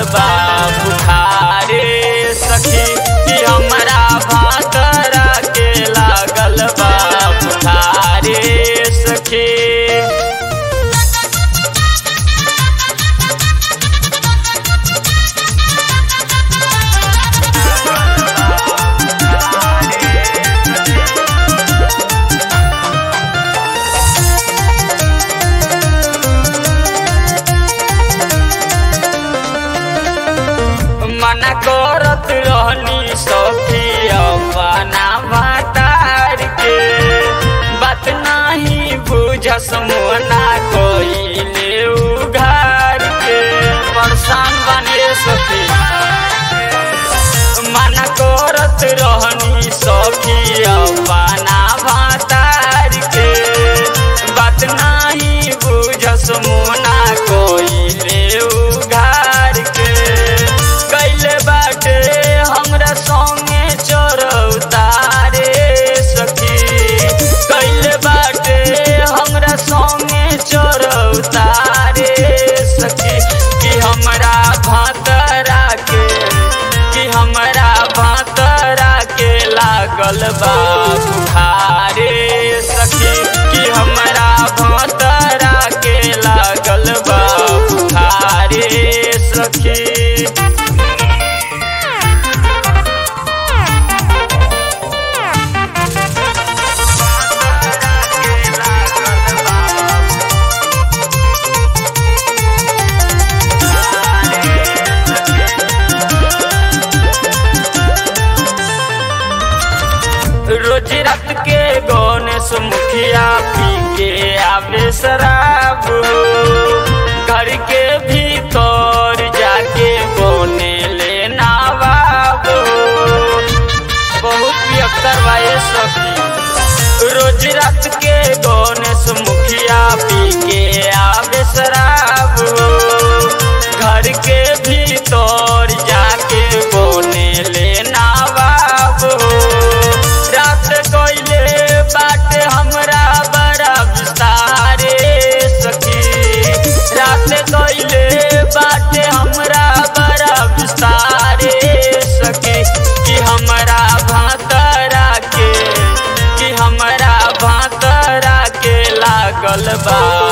बा बुखारे सखी कि हमरा भातरा के लागल बा बुखारे सखी मना करत रहनी सखी अपना भातार के बात नाही बुझस मोना कोइले उघार के परेशान बने सखी मना करत रहनी सखी अपना भातार के बात नाही बुझस मोना कोइले उघार के कैले बाटे हमरा संगे चरौतारे सखी कैले बाटे हमरा संगे चरौतारे सखी कि हमरा भातरा के कि हमरा भातरा के लागल बा बुखारे सखी कि हमरा भातरा के लागल बा बुखारे सखी रोज रात के गणेश मुखिया पी के आवे शराब हो। घर के भीतर जाके बने ले नवाब हो। बहुत पियक्कर भाई सखी रोज रात के गणेश मुखिया पी के आवे शराब हो। घर के भीतर जाके बने ले नवाब हो रात कोइले बाटे हमरा बड़ा विस्तारे सखी रात कोइले बाटे हमरा बड़ा विस्तारे सखी कि हमरा भातरा के कि हमरा भातरा के लागल बा